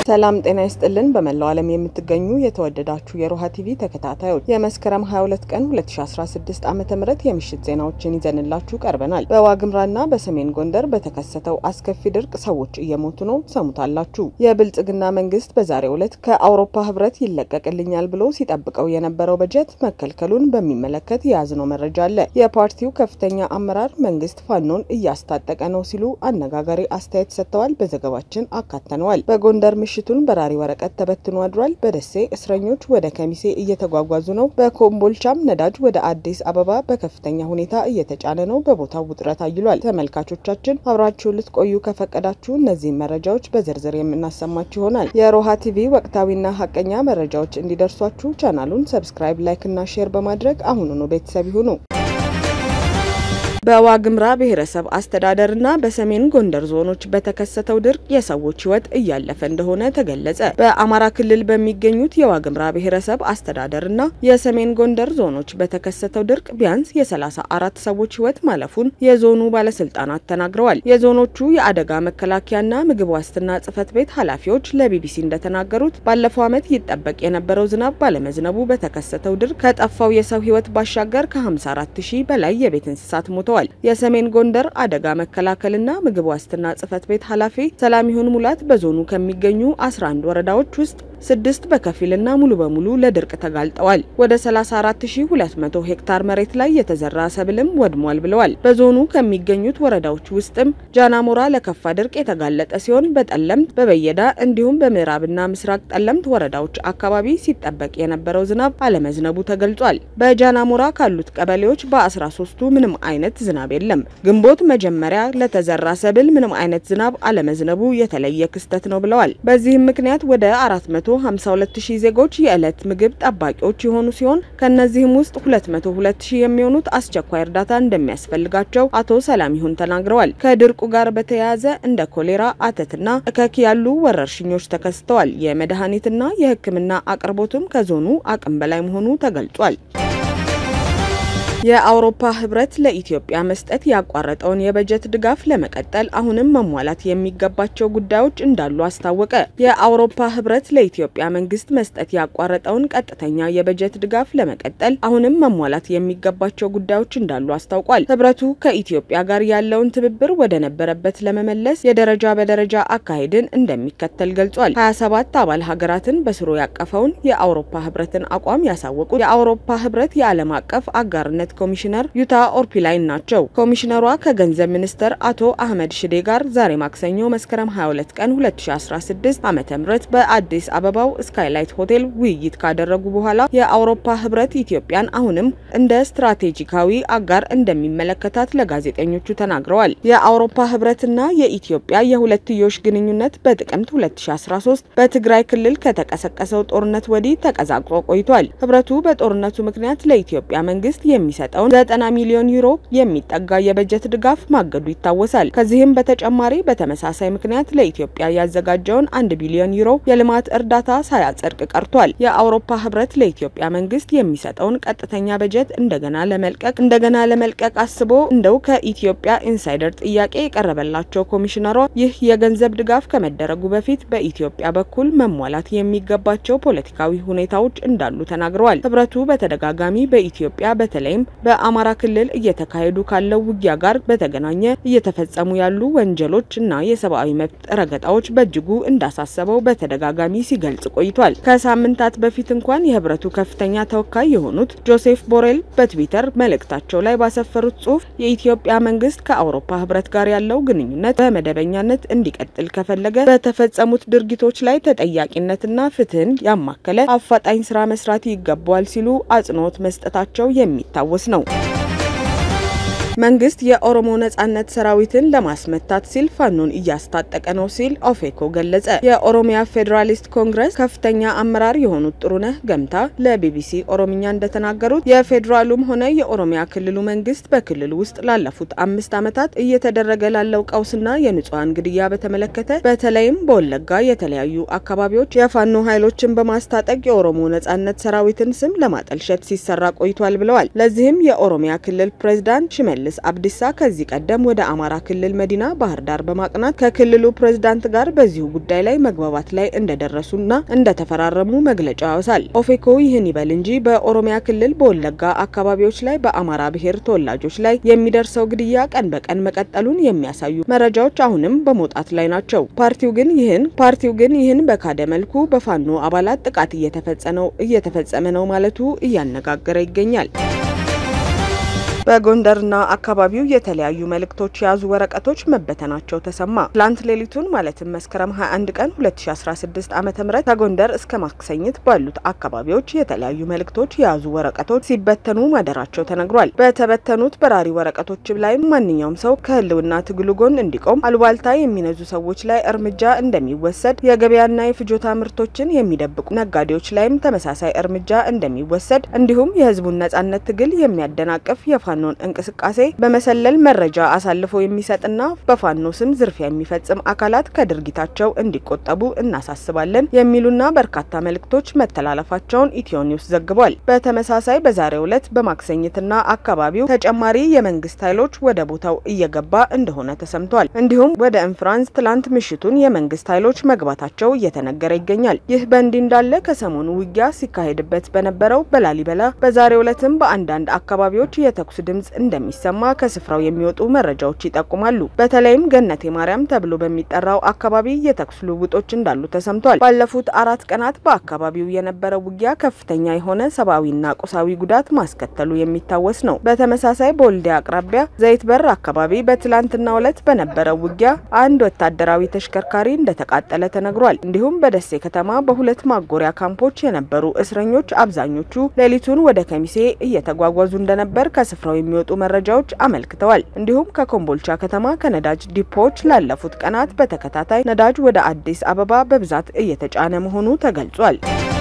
ሰላም ጤና ይስጥልን። በመላው ዓለም የምትገኙ የተወደዳችሁ የሮሃ ቲቪ ተከታታዮች የመስከረም 22 ቀን 2016 ዓ ም የምሽት ዜናዎችን ይዘንላችሁ ቀርበናል። በዋግምራና በሰሜን ጎንደር በተከሰተው አስከፊ ድርቅ ሰዎች እየሞቱ ነው፣ ሰሙታላችሁ። የብልጽግና መንግስት በዛሬው ዕለት ከአውሮፓ ህብረት ይለቀቅልኛል ብሎ ሲጠብቀው የነበረው በጀት መከልከሉን በሚመለከት የያዝነው መረጃ አለ። የፓርቲው ከፍተኛ አመራር መንግስት ፋኖን እያስታጠቀ ነው ሲሉ አነጋጋሪ አስተያየት ሰጥተዋል። በዘገባችን አካተነዋል። በጎንደር ምሽቱን በራሪ ወረቀት ተበትኖ አድሯል። በደሴ እስረኞች ወደ ከሚሴ እየተጓጓዙ ነው። በኮምቦልቻም ነዳጅ ወደ አዲስ አበባ በከፍተኛ ሁኔታ እየተጫነ ነው። በቦታው ውጥረት አይሏል። ተመልካቾቻችን አብራችሁን ልትቆዩ ከፈቀዳችሁ እነዚህን መረጃዎች በዝርዝር የምናሰማችሁ ይሆናል። የሮሃ ቲቪ ወቅታዊና ሀቀኛ መረጃዎች እንዲደርሷችሁ ቻናሉን ሰብስክራይብ፣ ላይክ እና ሼር በማድረግ አሁኑኑ ቤተሰብ ይሁኑ። በዋግምራ ብሔረሰብ አስተዳደርና በሰሜን ጎንደር ዞኖች በተከሰተው ድርቅ የሰዎች ሕይወት እያለፈ እንደሆነ ተገለጸ። በአማራ ክልል በሚገኙት የዋግምራ ብሔረሰብ አስተዳደርና የሰሜን ጎንደር ዞኖች በተከሰተው ድርቅ ቢያንስ የሰላሳ አራት ሰዎች ሕይወት ማለፉን የዞኑ ባለስልጣናት ተናግረዋል። የዞኖቹ የአደጋ መከላከያና ምግብ ዋስትና ጽሕፈት ቤት ኃላፊዎች ለቢቢሲ እንደተናገሩት ባለፈው ዓመት ይጠበቅ የነበረው ዝናብ ባለመዝነቡ በተከሰተው ድርቅ ከጠፋው የሰው ሕይወት ባሻገር ከ54 ሺህ በላይ የቤት እንስሳት ሞተዋል። የሰሜን ጎንደር አደጋ መከላከልና ምግብ ዋስትና ጽሕፈት ቤት ኃላፊ ሰላሚሁን ሙላት በዞኑ ከሚገኙ 11 ወረዳዎች ውስጥ ስድስት በከፊልና ሙሉ በሙሉ ለድርቅ ተጋልጠዋል። ወደ 34200 ሄክታር መሬት ላይ የተዘራ ሰብልም ወድሟል ብለዋል። በዞኑ ከሚገኙት ወረዳዎች ውስጥም ጃናሞራ ለከፋ ድርቅ የተጋለጠ ሲሆን በጠለምት፣ በበየዳ እንዲሁም በምዕራብና ምስራቅ ጠለምት ወረዳዎች አካባቢ ሲጠበቅ የነበረው ዝናብ አለመዝነቡ ተገልጿል። በጃናሞራ ካሉት ቀበሌዎች በ13ቱ ምንም አይነት ዝናብ የለም። ግንቦት መጀመሪያ ለተዘራ ሰብል ምንም አይነት ዝናብ አለመዝነቡ የተለየ ክስተት ነው ብለዋል። በዚህም ምክንያት ወደ 452 ሺህ ዜጎች የዕለት ምግብ ጠባቂዎች የሆኑ ሲሆን ከነዚህም ውስጥ 202 ሺህ የሚሆኑት አስቸኳይ እርዳታ እንደሚያስፈልጋቸው አቶ ሰላሚሁን ተናግረዋል። ከድርቁ ጋር በተያያዘ እንደ ኮሌራ፣ አተትና እከክ ያሉ ወረርሽኞች ተከስተዋል። የመድኃኒትና የሕክምና አቅርቦትም ከዞኑ አቅም በላይ መሆኑ ተገልጿል። የአውሮፓ ህብረት ለኢትዮጵያ መስጠት ያቋረጠውን የበጀት ድጋፍ ለመቀጠል አሁንም መሟላት የሚገባቸው ጉዳዮች እንዳሉ አስታወቀ። የአውሮፓ ህብረት ለኢትዮጵያ መንግስት መስጠት ያቋረጠውን ቀጥተኛ የበጀት ድጋፍ ለመቀጠል አሁንም መሟላት የሚገባቸው ጉዳዮች እንዳሉ አስታውቋል። ህብረቱ ከኢትዮጵያ ጋር ያለውን ትብብር ወደ ነበረበት ለመመለስ የደረጃ በደረጃ አካሄድን እንደሚከተል ገልጿል። 27 አባል ሀገራትን በስሩ ያቀፈውን የአውሮፓ ህብረትን አቋም ያሳወቁት የአውሮፓ ህብረት የዓለም አቀፍ አጋርነት ኮሚሽነር ዩታ ኦርፒላይን ናቸው። ኮሚሽነሯ ከገንዘብ ሚኒስተር አቶ አህመድ ሽዴ ጋር ዛሬ ማክሰኞ መስከረም 22 ቀን 2016 ዓ.ም በአዲስ አበባው ስካይላይት ሆቴል ውይይት ካደረጉ በኋላ የአውሮፓ ህብረት ኢትዮጵያን አሁንም እንደ ስትራቴጂካዊ አጋር እንደሚመለከታት ለጋዜጠኞቹ ተናግረዋል። የአውሮፓ ህብረትና የኢትዮጵያ የሁለትዮሽ ግንኙነት በጥቅምት 2013 በትግራይ ክልል ከተቀሰቀሰው ጦርነት ወዲህ ተቀዛቅዞ ቆይቷል። ህብረቱ በጦርነቱ ምክንያት ለኢትዮጵያ መንግስት የሚሰ የሚሰጠውን 90 ሚሊዮን ዩሮ የሚጠጋ የበጀት ድጋፍ ማገዱ ይታወሳል። ከዚህም በተጨማሪ በተመሳሳይ ምክንያት ለኢትዮጵያ ያዘጋጀውን አንድ ቢሊዮን ዩሮ የልማት እርዳታ ሳያጸድቅ ቀርቷል። የአውሮፓ ህብረት ለኢትዮጵያ መንግስት የሚሰጠውን ቀጥተኛ በጀት እንደገና ለመልቀቅ እንደገና ለመልቀቅ አስቦ እንደው ከኢትዮጵያ ኢንሳይደር ጥያቄ የቀረበላቸው ኮሚሽነሯ ይህ የገንዘብ ድጋፍ ከመደረጉ በፊት በኢትዮጵያ በኩል መሟላት የሚገባቸው ፖለቲካዊ ሁኔታዎች እንዳሉ ተናግረዋል። ህብረቱ በተደጋጋሚ በኢትዮጵያ በተለይም በአማራ ክልል እየተካሄዱ ካለው ውጊያ ጋር በተገናኘ እየተፈጸሙ ያሉ ወንጀሎች እና የሰብአዊ መብት ረገጣዎች በእጅጉ እንዳሳሰበው በተደጋጋሚ ሲገልጽ ቆይቷል። ከሳምንታት በፊት እንኳን የህብረቱ ከፍተኛ ተወካይ የሆኑት ጆሴፍ ቦሬል በትዊተር መልእክታቸው ላይ ባሰፈሩት ጽሁፍ የኢትዮጵያ መንግስት ከአውሮፓ ህብረት ጋር ያለው ግንኙነት በመደበኛነት እንዲቀጥል ከፈለገ በተፈጸሙት ድርጊቶች ላይ ተጠያቂነትና ፍትህን ያማከለ አፋጣኝ ስራ መስራት ይገባዋል ሲሉ አጽንኦት መስጠታቸው የሚታወስ ነው። መንግስት የኦሮሞ ነጻነት ሰራዊትን ለማስመታት ሲል ፋኖን እያስታጠቀ ነው ሲል ኦፌኮ ገለጸ። የኦሮሚያ ፌዴራሊስት ኮንግረስ ከፍተኛ አመራር የሆኑት ጥሩነህ ገምታ ለቢቢሲ ኦሮምኛ እንደተናገሩት የፌዴራሉም ሆነ የኦሮሚያ ክልሉ መንግስት በክልሉ ውስጥ ላለፉት አምስት ዓመታት እየተደረገ ላለው ቀውስና የንጹሐን ግድያ በተመለከተ በተለይም በወለጋ የተለያዩ አካባቢዎች የፋኖ ኃይሎችን በማስታጠቅ የኦሮሞ ነጻነት ሰራዊትን ስም ለማጠልሸት ሲሰራ ቆይቷል ብለዋል። ለዚህም የኦሮሚያ ክልል ፕሬዝዳንት ሽመልስ ሽመልስ አብዲሳ ከዚህ ቀደም ወደ አማራ ክልል መዲና ባህር ዳር በማቅናት ከክልሉ ፕሬዝዳንት ጋር በዚሁ ጉዳይ ላይ መግባባት ላይ እንደደረሱና እንደተፈራረሙ መግለጫው ያወሳል። ኦፌኮ ይህን ይበል እንጂ በኦሮሚያ ክልል በወለጋ አካባቢዎች ላይ በአማራ ብሔር ተወላጆች ላይ የሚደርሰው ግድያ ቀን በቀን መቀጠሉን የሚያሳዩ መረጃዎች አሁንም በመውጣት ላይ ናቸው። ፓርቲው ግን ይህን ፓርቲው ግን ይህን በካደ መልኩ በፋኖ አባላት ጥቃት እየተፈጸመ ነው ማለቱ እያነጋገረ ይገኛል። በጎንደርና አካባቢው የተለያዩ መልእክቶች የያዙ ወረቀቶች መበተናቸው ተሰማ። ትላንት ሌሊቱን ማለትም መስከረም 21 ቀን 2016 ዓ.ም ከጎንደር እስከ ማክሰኝት ባሉት አካባቢዎች የተለያዩ መልእክቶች የያዙ ወረቀቶች ሲበተኑ ማደራቸው ተነግሯል። በተበተኑት በራሪ ወረቀቶች ላይም ማንኛውም ሰው ከህልውና ትግሉ ጎን እንዲቆም፣ አሉባልታ የሚነዙ ሰዎች ላይ እርምጃ እንደሚወሰድ፣ የገበያና የፍጆታ ምርቶችን የሚደብቁ ነጋዴዎች ላይም ተመሳሳይ እርምጃ እንደሚወሰድ እንዲሁም የህዝቡን ነጻነት ትግል የሚያደናቅፍ የፋ ፋኖን እንቅስቃሴ በመሰለል መረጃ አሳልፎ የሚሰጥና በፋኖ ስም ዝርፊያ የሚፈጽም አካላት ከድርጊታቸው እንዲቆጠቡ እናሳስባለን የሚሉና በርካታ መልእክቶች መተላለፋቸውን ኢትዮ ኒውስ ዘግቧል። በተመሳሳይ በዛሬው ዕለት በማክሰኝትና አካባቢው ተጨማሪ የመንግስት ኃይሎች ወደ ቦታው እየገባ እንደሆነ ተሰምቷል። እንዲሁም ወደ እንፍራንስ ትላንት ምሽቱን የመንግስት ኃይሎች መግባታቸው እየተነገረ ይገኛል። ይህ በእንዲህ እንዳለ ከሰሞኑ ውጊያ ሲካሄድበት በነበረው በላሊበላ በዛሬው ዕለትም በአንዳንድ አካባቢዎች የተኩስ ድምጽ እንደሚሰማ ከስፍራው የሚወጡ መረጃዎች ይጠቁማሉ። በተለይም ገነቴ ማርያም ተብሎ በሚጠራው አካባቢ የተኩስ ልውውጦች እንዳሉ ተሰምቷል። ባለፉት አራት ቀናት በአካባቢው የነበረው ውጊያ ከፍተኛ የሆነ ሰብአዊና ቁሳዊ ጉዳት ማስከተሉ የሚታወስ ነው። በተመሳሳይ በወልዲያ አቅራቢያ ዘይት በር አካባቢ በትላንትናው ዕለት በነበረው ውጊያ አንድ ወታደራዊ ተሽከርካሪ እንደተቃጠለ ተነግሯል። እንዲሁም በደሴ ከተማ በሁለት ማጎሪያ ካምፖች የነበሩ እስረኞች አብዛኞቹ ሌሊቱን ወደ ከሚሴ እየተጓጓዙ እንደነበር ከስፍራው የሚወጡ መረጃዎች አመልክተዋል። እንዲሁም ከኮምቦልቻ ከተማ ከነዳጅ ዲፖዎች ላለፉት ቀናት በተከታታይ ነዳጅ ወደ አዲስ አበባ በብዛት እየተጫነ መሆኑ ተገልጿል።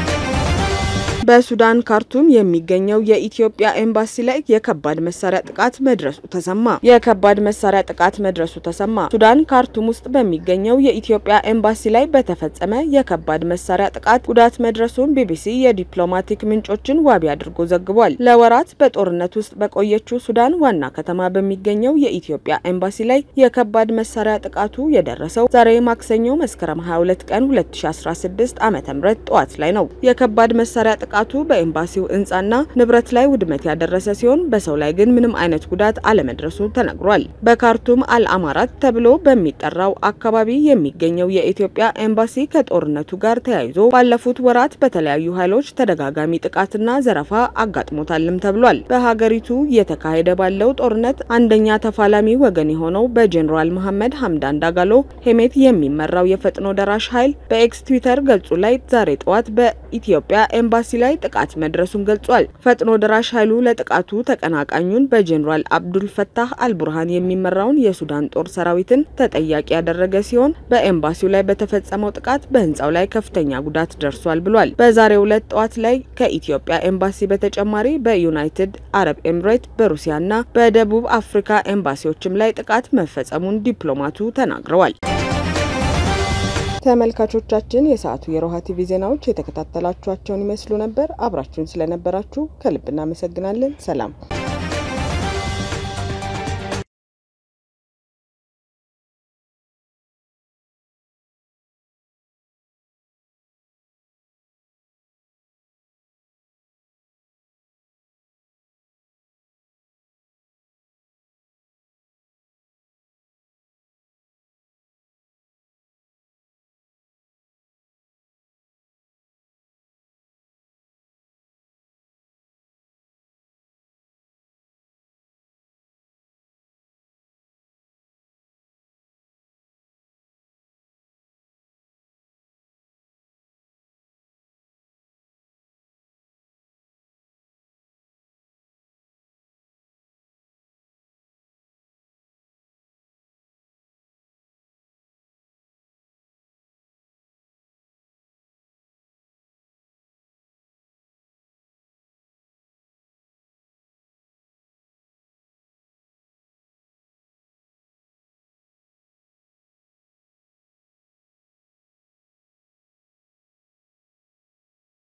በሱዳን ካርቱም የሚገኘው የኢትዮጵያ ኤምባሲ ላይ የከባድ መሳሪያ ጥቃት መድረሱ ተሰማ። የከባድ መሳሪያ ጥቃት መድረሱ ተሰማ። ሱዳን ካርቱም ውስጥ በሚገኘው የኢትዮጵያ ኤምባሲ ላይ በተፈጸመ የከባድ መሳሪያ ጥቃት ጉዳት መድረሱን ቢቢሲ የዲፕሎማቲክ ምንጮችን ዋቢ አድርጎ ዘግቧል። ለወራት በጦርነት ውስጥ በቆየችው ሱዳን ዋና ከተማ በሚገኘው የኢትዮጵያ ኤምባሲ ላይ የከባድ መሳሪያ ጥቃቱ የደረሰው ዛሬ ማክሰኞ መስከረም 22 ቀን 2016 ዓ.ም ጠዋት ላይ ነው። የከባድ መሳሪያ ጥቃቱ በኤምባሲው ሕንጻና ንብረት ላይ ውድመት ያደረሰ ሲሆን በሰው ላይ ግን ምንም አይነት ጉዳት አለመድረሱ ተነግሯል። በካርቱም አልአማራት ተብሎ በሚጠራው አካባቢ የሚገኘው የኢትዮጵያ ኤምባሲ ከጦርነቱ ጋር ተያይዞ ባለፉት ወራት በተለያዩ ኃይሎች ተደጋጋሚ ጥቃትና ዘረፋ አጋጥሞታልም ተብሏል። በሀገሪቱ እየተካሄደ ባለው ጦርነት አንደኛ ተፋላሚ ወገን የሆነው በጄኔራል መሐመድ ሀምዳን ዳጋሎ ሄሜት የሚመራው የፈጥኖ ደራሽ ኃይል በኤክስ ትዊተር ገጹ ላይ ዛሬ ጠዋት በኢትዮጵያ ኤምባሲ ላይ ጥቃት መድረሱን ገልጿል። ፈጥኖ ደራሽ ኃይሉ ለጥቃቱ ተቀናቃኙን በጄኔራል አብዱል ፈታህ አልቡርሃን የሚመራውን የሱዳን ጦር ሰራዊትን ተጠያቂ ያደረገ ሲሆን በኤምባሲው ላይ በተፈጸመው ጥቃት በህንፃው ላይ ከፍተኛ ጉዳት ደርሷል ብሏል። በዛሬው ዕለት ጠዋት ላይ ከኢትዮጵያ ኤምባሲ በተጨማሪ በዩናይትድ አረብ ኤምሬት፣ በሩሲያና በደቡብ አፍሪካ ኤምባሲዎችም ላይ ጥቃት መፈጸሙን ዲፕሎማቱ ተናግረዋል። ተመልካቾቻችን የሰዓቱ የሮሃ ቲቪ ዜናዎች የተከታተላችኋቸውን ይመስሉ ነበር። አብራችሁን ስለነበራችሁ ከልብ እናመሰግናለን። ሰላም